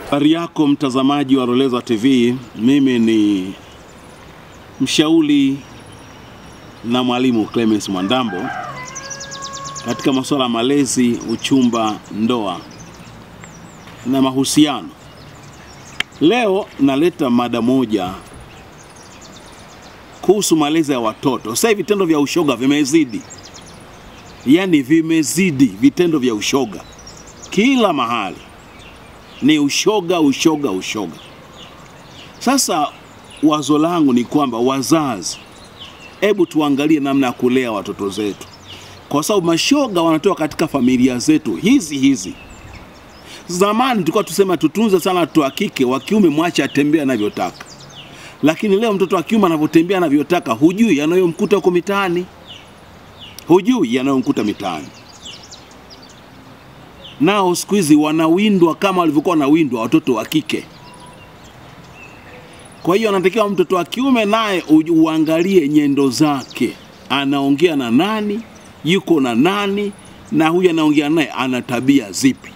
Habari yako mtazamaji wa Roleza TV, mimi ni mshauri na mwalimu Clemens Mwandambo katika masuala ya malezi, uchumba, ndoa na mahusiano. Leo naleta mada moja kuhusu malezi ya watoto. Sasa hivi vitendo vya ushoga vimezidi, yaani vimezidi vitendo vya ushoga kila mahali ni ushoga, ushoga, ushoga. Sasa wazo langu ni kwamba wazazi, hebu tuangalie namna ya kulea watoto zetu, kwa sababu mashoga wanatoka katika familia zetu hizi hizi. Zamani tulikuwa tusema tutunze sana watoto wa kike, wa kiume mwache atembea anavyotaka, lakini leo mtoto wa kiume anavyotembea anavyotaka, hujui yanayomkuta huko mitaani, hujui yanayomkuta mitaani nao siku hizi wanawindwa kama walivyokuwa wanawindwa watoto wa kike. Kwa hiyo anatakiwa mtoto wa kiume naye uangalie nyendo zake, anaongea na nani, yuko na nani, na huyu anaongea naye ana tabia zipi,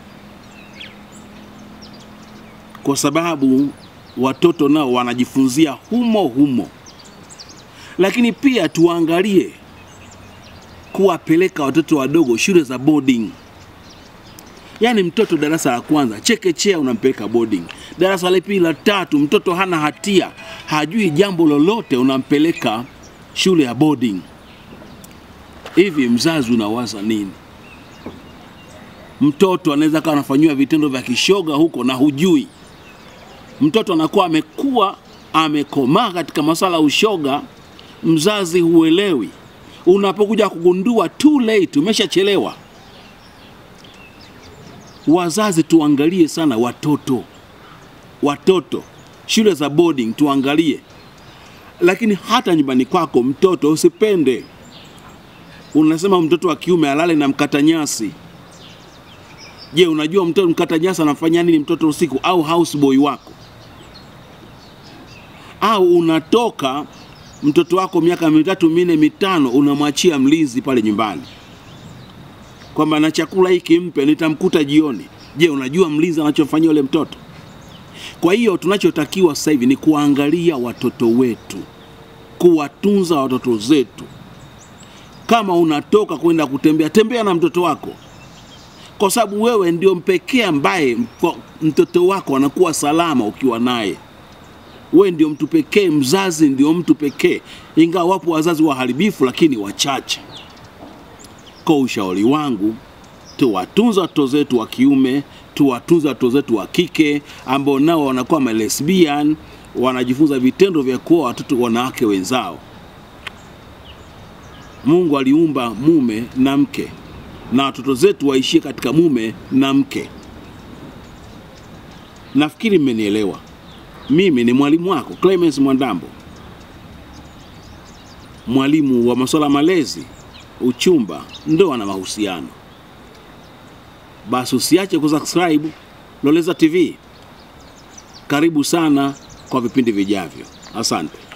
kwa sababu watoto nao wanajifunzia humo humo. Lakini pia tuangalie kuwapeleka watoto wadogo shule za boarding Yaani mtoto darasa la kwanza chekechea unampeleka boarding, darasa la pili la tatu, mtoto hana hatia, hajui jambo lolote, unampeleka shule ya boarding. Hivi mzazi unawaza nini? Mtoto anaweza kawa anafanyiwa vitendo vya kishoga huko na hujui. Mtoto anakuwa amekuwa amekomaa katika masuala ya ushoga, mzazi huelewi. Unapokuja kugundua too late, umeshachelewa. Wazazi tuangalie sana watoto, watoto shule za boarding tuangalie, lakini hata nyumbani kwako mtoto usipende. Unasema mtoto wa kiume alale na mkata nyasi. Je, unajua mtoto mkata nyasi anafanya nini mtoto usiku? Au houseboy wako? Au unatoka mtoto wako miaka mitatu minne mitano, unamwachia mlinzi pale nyumbani kwamba na chakula hiki mpe, nitamkuta jioni. Je, unajua mlinzi anachofanyia yule mtoto? Kwa hiyo tunachotakiwa sasa hivi ni kuangalia watoto wetu, kuwatunza watoto zetu. Kama unatoka kwenda kutembea, tembea na mtoto wako, kwa sababu wewe ndio mpekee ambaye mtoto wako anakuwa salama ukiwa naye. Wewe ndio mtu pekee, mzazi ndio mtu pekee, ingawa wapo wazazi waharibifu, lakini wachache. Kwa ushauri wangu, tuwatunza watoto zetu wa kiume, tuwatunza watoto zetu wa kike ambao nao wanakuwa malesbian, wanajifunza vitendo vya kuoa watoto wanawake wenzao. Mungu aliumba mume na mke, na watoto zetu waishie katika mume na mke. Nafikiri mmenielewa. Mimi ni mwalimu wako Clemens Mwandambo, mwalimu wa masuala malezi uchumba, ndoa na mahusiano. Basi usiache kusubscribe Loleza TV. Karibu sana kwa vipindi vijavyo. Asante.